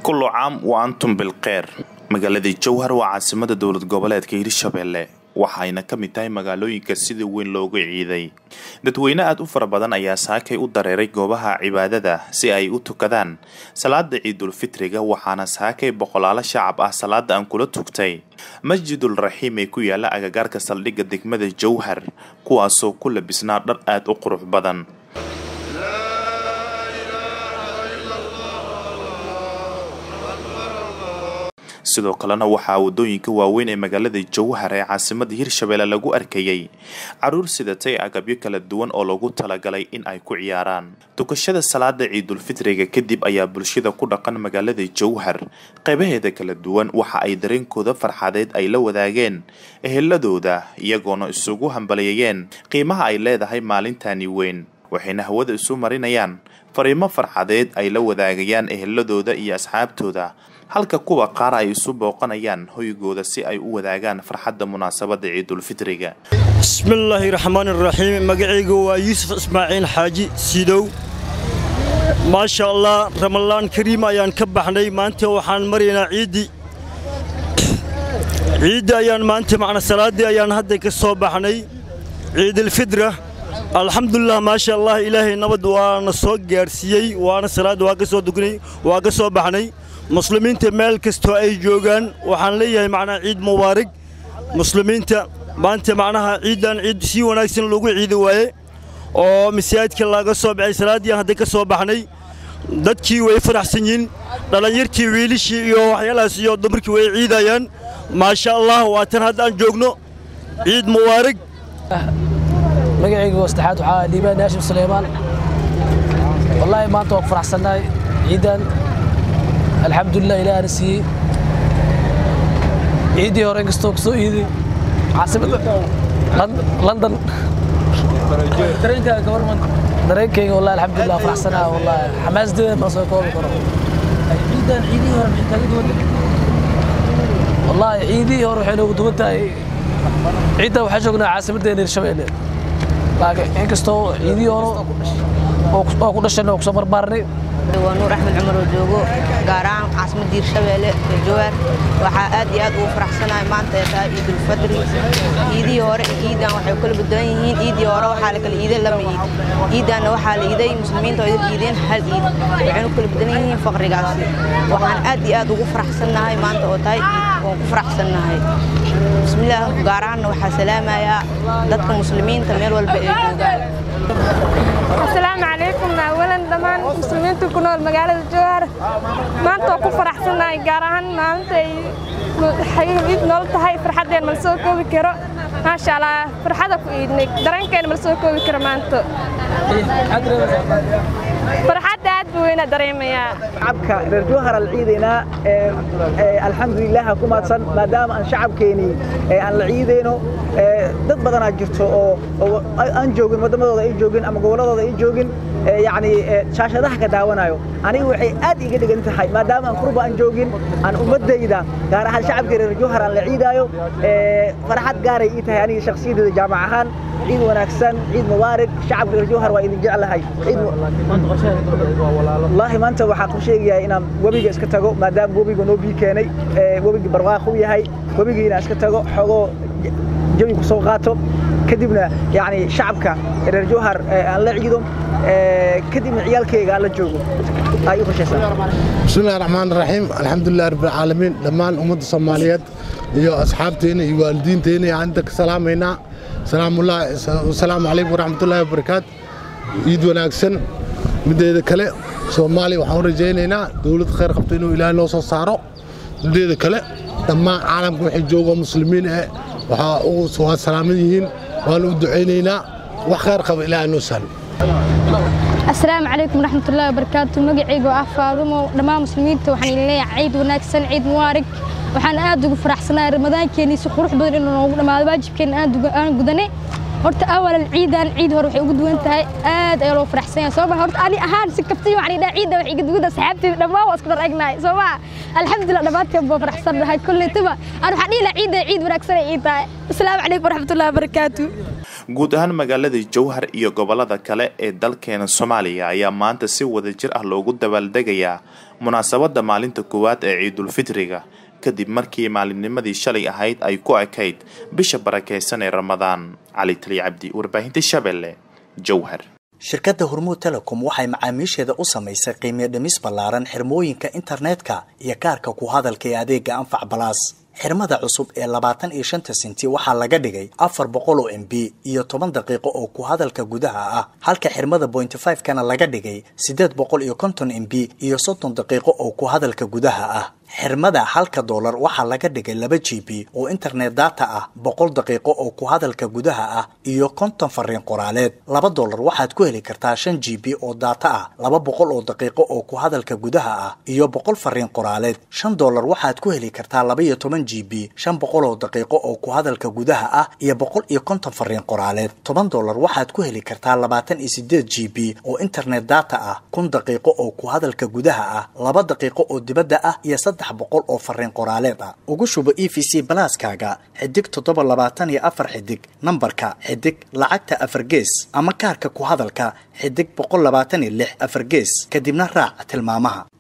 kullu caam wa antum bilkeyr magaalada jowhar waa caasimada dowlad goboleedka hirshabelle waxayna ka mid tahay magaalooyinka sida weyn loogu ciiday dadweyne aada u fara badan ayaa saakay u dareeray goobaha cibaadada si ay u tukadaan salaada ciidulfitriga waxaana saakay boqolaalo shacab ah salaada aan kula tugtay masjidul raxiim ee ku yaala agagaarka saldhigga degmada jowhar kuwaasoo ku labisnaa dhar aada u qurux badan sidoo kalena waxaa wadooyinka waaweyn ee magaalada jowhar ee caasimada hirshabelle lagu arkayay caruur sidatay agabyo kala duwan oo lagu talagalay in ay ku ciyaaraan tukashada salaada ciidulfitriga kadib ayaa bulshada ku dhaqan magaalada jowhar qaybaheeda kala duwan waxa ay dareenkooda farxadeed ay la wadaageen eheladooda iyagoona isugu hambalyeeyeen qiimaha ay leedahay maalintani weyn waxayna hawada isu marinayaan fariimo farxadeed ay la wadaagayaan eheladooda iyo asxaabtooda halka kuwa qaar ay isu booqanayaan hoygooda si ay u wadaagaan farxadda munaasabada ciidulfitriga bismillaahi raxmaan iraxiim magacayga waa yuusuf ismaaciil xaaji siidow maasha allah ramalaan kariim ayaan ka baxnay maanta waxaan maraynaa ciiddii ciiddi ayaan maanta macna salaaddii ayaan hadda ka soo baxnay ciidulfitra alxamdulilah maasha allah ilaahay nabad waana soo gaadhsiiyey waana salaadda waa ka soo dugnay waa ka soo baxnay muslimiinta meel kastoo ay joogaan waxaan leeyahay macnaha ciid mubaarig muslimiinta maanta macnaha ciiddan ciid si wanaagsan loogu ciidi waaye oo masaajidka laga soo baxay salaaddii hadda ka soo baxnay dadkii way faraxsan yihiin dhallinyartii wiilishii iyo waxyaalahaas iyo dumarkii way ciidayaan maasha allah waa tan hadda aan joogno ciid mubaarig magacayga saddexaad waxaa dhiibaan haashim suleymaan wallaahi maanta waa ku faraxsannahay ciiddan alxamdulilah ilaahana siiyey ciiddii hore inkastoo ku soo iiday caasimada london dareenkayga wallahi alxamdulilah faraxsanaa wallahi xamaasdeeda ma soo koobi karo wallahi ciidihii hore waxay noogu duwan tahay ciiddan waxaan joognaa caasimaddeena hirshabeelle laakiin inkastoo ciidihii hore oo ku dhashanay oo kusoo barbaarnay waa nuur axmed cumar oo joogo gaar ahaan caasimadda hirshabeelle ee jowhar waxaa aad iyo aad ugu faraxsanahay maanta ee tahay ciidulfadri ciidihii hore ciidan waxay kala badan yihiin ciidii hore waxaa la kala iiday lama iid ciidanna waxaa la iiday muslimiinta oo idin iideen hal iid waxaynu kala badan yihiin faqrigaasi waxaan aad iyo aad ugu faraxsannahay maanta oo tahay ciid waan ku faraxsannahay bismillaah gaar ahaanna waxaa salaamayaa dadka muslimiinta meel walba ay joogaan asalaamu calaykum awalan dhammaan muslimiinta ku nool magaalada jowhar maanta waa ku faraxsannahay gaar ahaan maalinta ay iid nool tahay farxaddeen mala soo koobi karo maasha allah farxada ku iidnay dareenkeena mala soo koobi karo maanta farxadda aad buu weyna dareemayaa shacabka reer jowhar al ciidaynaa alxamdulilah ku maadsan maadaama aan shacabkeenii aan la ciidayno dad badanaa jirto oo aan joogin waddamadooda ay joogin ama gobolladooda ay joogin yacni shaashadaha ka daawanayo aniga waxay aad iga dhigan tahay maadaama aan qurba aan joogin aan ummaddayda gaar ahaan shacabka reer jowhar aan la ciidaayo farxad gaaray ii tahay aniga shakhsiyadeeda jaamac ahaan ciid wanaagsan ciid mubaarig shacabka reer jowhar waa idin jeclahay wallaahi maanta waxaan ku sheegayaa inaan webiga iska tago maadaama webiga noo bii keenay webigii barwaaq u yahay webigii inaan iska tago xogoo jawi ku soo qaato kadibna yacni shacabka reer jowhar aan la ciido kadibna ciyaalkayga aan la joogo ay u qorshaysaa bismillahi raxmaan raxiim alxamdulilah rabbilcaalamiin dhammaan ummadda soomaaliyeed iyo asxaabteena iyo waalidiinteena ayaan inta ka salaamaynaa asalaamu calaykum waraxmatullaahi wabarakaatu ciid wanaagsan mideeda kale soomaaliya waxaan u rajaynaynaa dowlad khayr qabto inuu ilaahay noo soo saaro mideeda kale dhammaan caalamka waxay joogo muslimiin eh waa salaaman yihiin waanu u ducaynaynaa wax khayr qaba ilaahay noo sahlo asalaamu calaykum waraxmatullaahi wabarakaatu magacayga ah faadumo dhammaan muslimiinta waxaan idin leeyahay ciid wanaagsan ciid mubaarig waxaan aad ugu faraxsanahay ramadaankeenii si qurux badan inuu noogu dhammaado waajibkeenna aan gudanay horta awalan ciidan ciid hore waxay ugu duwan tahay aad ayaa loo faraxsan yahay sooma horta ani ahaan si kabtay waxaan idhaa ciidda waxay iga duwan tahay saxaabteeda dhammaan waa isku dhar egnahay sooma alxamdulilah dhammaanteen baa faraxsannahay kollaytaba aan waxaan dhihi lahaa ciidda ciid wanaagsan ay ii tahay asalaamu calaykum waraxmatullahi wabarakaatu guud ahaan magaalada jowhar iyo gobolada kale ee dalkeena soomaaliya ayaa maanta si wadajir ah loogu dabaaldegayaa munaasabadda maalinta koowaad ee ciidulfitriga kadib markii maalinnimadii shalay ahayd ay ku ekayd bisha barakeysan ee ramadaan cali tali cabdi warbaahinta shabeelle jowhar shirkadda hormuud telecom waxay macaamiisheeda u samaysay qiimiyo dhimis ballaaran xirmooyinka internetka iyo kaarka ku hadalka ee adeega anfac balaas xirmada cusub ee labaatan iyo shanta senti waxaa laga dhigay afar boqol oo m b iyo toban daqiiqo oo ku hadalka gudaha ah halka xirmada bointy five kana laga dhigay siddeed boqol iyo konton m b iyo soddon daqiiqo oo ku hadalka gudaha ah xirmada halka doolar waxaa laga dhigay laba g b oo internet data ah boqol daqiiqo oo ku hadalka gudaha ah iyo konton fariin qoraaleed laba doolar waxaad ku heli kartaa shan g b oo data ah laba boqol oo daqiiqo oo ku hadalka gudaha ah iyo boqol fariin qoraaleed shan doolar waxaad ku heli kartaa laba iyo toban g b shan boqol oo daqiiqo oo ku hadalka gudaha ah iyo boqol iyo konton fariin qoraaleed toban doolar waxaad ku heli kartaa labaatan iyo sideed g b oo internet data ah kun daqiiqo oo ku hadalka gudaha ah laba daqiiqo oo dibadda ah iyo saddex boqol oo fariin qoraaleed ah ugu shubo e v c balaaskaaga xidig toddoba labaatan iyo afar xidig nambarka xidig lacagta afar gees ama kaarka ku hadalka xidig boqol labaatan iyo lix afar gees kadibna raac tilmaamaha